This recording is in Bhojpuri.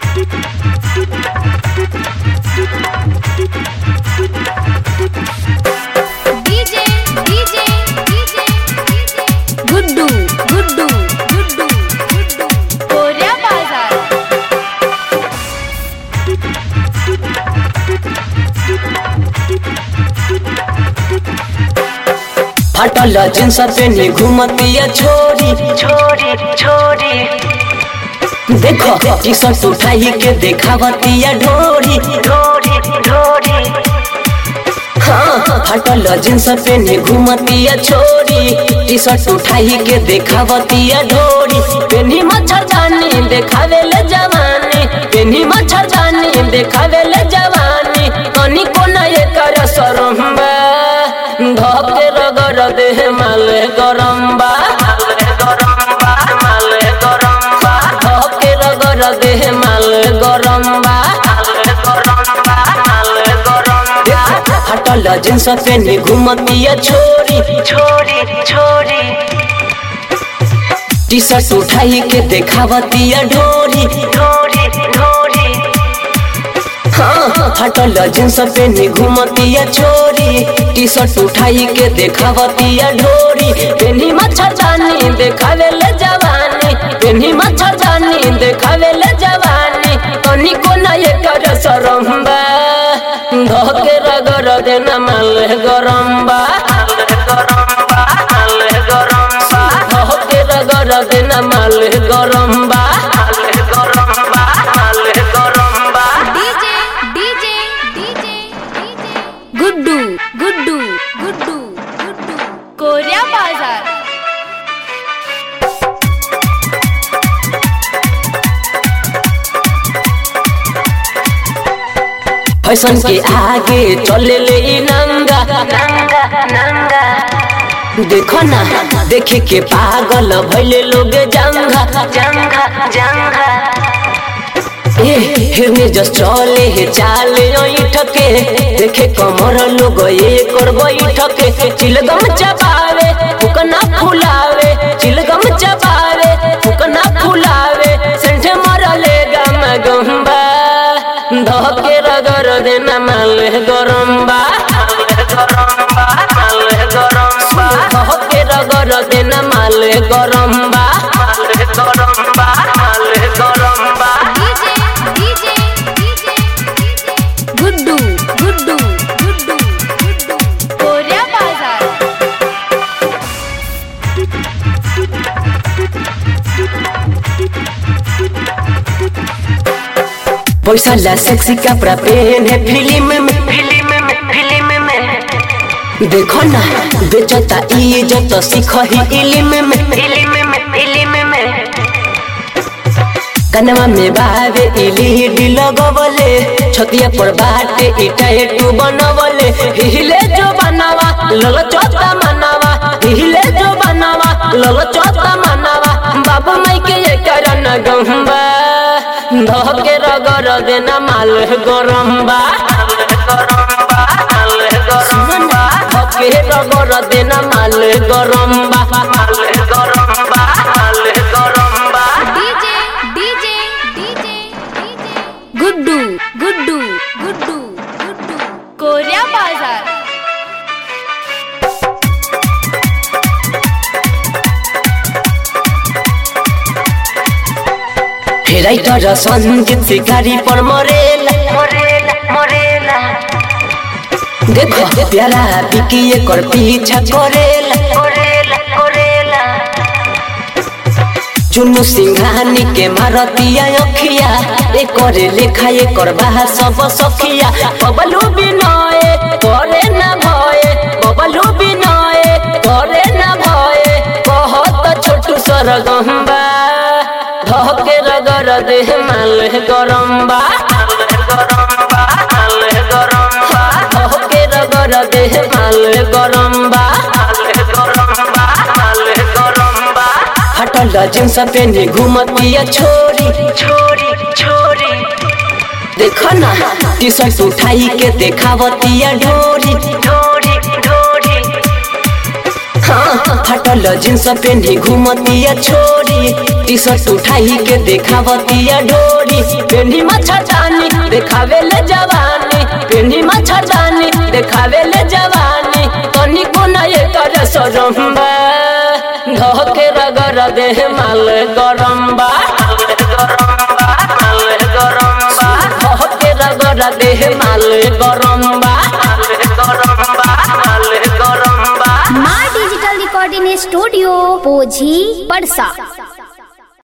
DJ DJ DJ Guddu Guddu Guddu Guddu कोऱ्या बाजार फटल जींस पेनी घूमतिया छोरी छोरी छोरी देखो टी शर्ट उठाई के देखावतिया ढोरी ढोरी ढोरी हाँ फटल जींस पेनी घूमतिया छोरी टी शर्ट उठाई के देखावतिया ढोरी पेनी मच्छरदानी देखावे ले जवानी पेनी मच्छरदानी देखावे ले जवानी कनी कोना ये कर सरम्बा धके रगर देह माले गरम्बा गरम्बा माले गरम्बा धके रगर देह माले गरम्बा गरम्बा माले गरम्बा हटल जींस पेनी घूमतिया छोरी छोरी छोरी टी शर्ट उठाई के देखावतिया ढोरी ढोरी ढोरी हाँ हटल जींस पेनी घूमतिया छोरी टी शर्ट उठाई के देखावतिया ढोरी पेनी मच्छरदानी देखावे ले जवानी पेनी मच्छरदानी देखावे ले जवानी कनी को ना ये कर सरम्बा धके रगर देना माल गरम्बा गरम्बा माले गरम्बा धके रगर देना माल गरम्बा गरम्बा माले गरम्बा DJ DJ DJ DJ Guddu Guddu Guddu Guddu कोऱ्या बाजार फैशन के आगे चले ले इ नंगा नंगा नंगा देखो ना देखे के पागल भैले लोग जंगा जंगा जंगा ए हिरने जस चले हे चाले ठके देखे कमर लोग ये कर ठके चिलगम चबावे फुकना फुलावे चिलगम चबावे फुकना फुलावे सेंठ मरले गम गंबा धके रगर देना माल गरम्बा गरम्बा माले गरम्बा धके रगर देना माल गरम्बा माले गरम्बा माले गरम्बा DJ DJ DJ DJ Guddu Guddu Guddu Guddu कोऱ्या बाजार पैसा ला सेक्सी कपड़ा पहने फिल्म में फिल्म में फिल्म में देखो ना बेचता इज्जत सीख ही इल्म में फिल्म में फिल्म में कनवा में बावे इलीडी लगवले छतिया पर बाटे इटा एटू बनवले हिले जो बनावा लल चोता मनावा हिले जो बनावा लल चोता मनावा बाबू माई के ये करन गंबा धके रगर देना माल गरम्बा गरम्बा माले गरम्बा धके रगर देना माल गरम्बा माले गरम्बा माले गरम्बा DJ DJ DJ DJ Guddu Guddu Guddu Guddu कोऱ्या बाजार राइटर संगीत शिकारी पर मरेला मोरेला मोरेला देखो प्यारा बिकी एकर पीछा करेला कोरेला कोरेला चुनु सिंघानी के मारतिया अखिया एकर लेखा एकर बाहा सब सखिया बबलू बिनय करे ना भय बबलू बिनय करे ना भय कहत छोटू सरगम्बा धके रगर देह माल गरम्बा गरम्बा माले गरम्बा धके रगर देह माल गरम्बा माले गरम्बा माले गरम्बा हटल जींस पेनी घूमतिया छोरी छोरी छोरी देखो ना टी शर्ट उठाई के देखावतिया ढोरी ढोरी ढोरी हाँ, फटल जींस पेन्ही घूमतिया छोरी टी शर्ट उठाई के देखावतिया ढोरी पेन्ही मच्छरदानी देखावे ले जवानी पेन्ही मच्छरदानी देखावे ले जवानी तनी को न ये कर सरम्बा धके रगर देह माल गरम्बा धके रगर देह माल गरम्बा माँ डिजिटल रिकॉर्डिंग स्टूडियो पोझी पड़सा